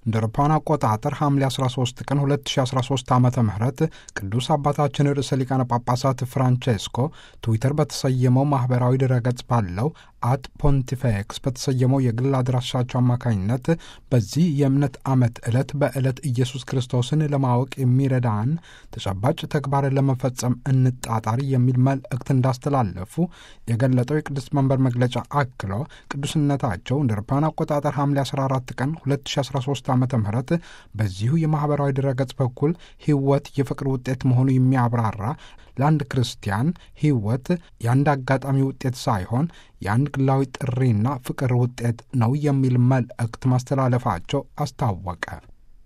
እንደ አውሮፓውያን አቆጣጠር ሐምሌ 13 ቀን 2013 ዓ ም ቅዱስ አባታችን ርዕሰ ሊቃነ ጳጳሳት ፍራንቼስኮ ትዊተር በተሰየመው ማኅበራዊ ድረገጽ ባለው አት ፖንቲፌክስ በተሰየመው የግል አድራሻቸው አማካኝነት በዚህ የእምነት ዓመት ዕለት በዕለት ኢየሱስ ክርስቶስን ለማወቅ የሚረዳን ተጨባጭ ተግባርን ለመፈጸም እንጣጣሪ የሚል መልእክት እንዳስተላለፉ የገለጠው የቅዱስ መንበር መግለጫ አክሎ ቅዱስነታቸው እንደ አውሮፓውያን አቆጣጠር ሐምሌ 14 ቀን 2013 ዓ ም በዚሁ የማኅበራዊ ድረገጽ በኩል ሕይወት የፍቅር ውጤት መሆኑ የሚያብራራ ለአንድ ክርስቲያን ሕይወት የአንድ አጋጣሚ ውጤት ሳይሆን የአንድ ግላዊ ጥሪና ፍቅር ውጤት ነው የሚል መልእክት ማስተላለፋቸው አስታወቀ።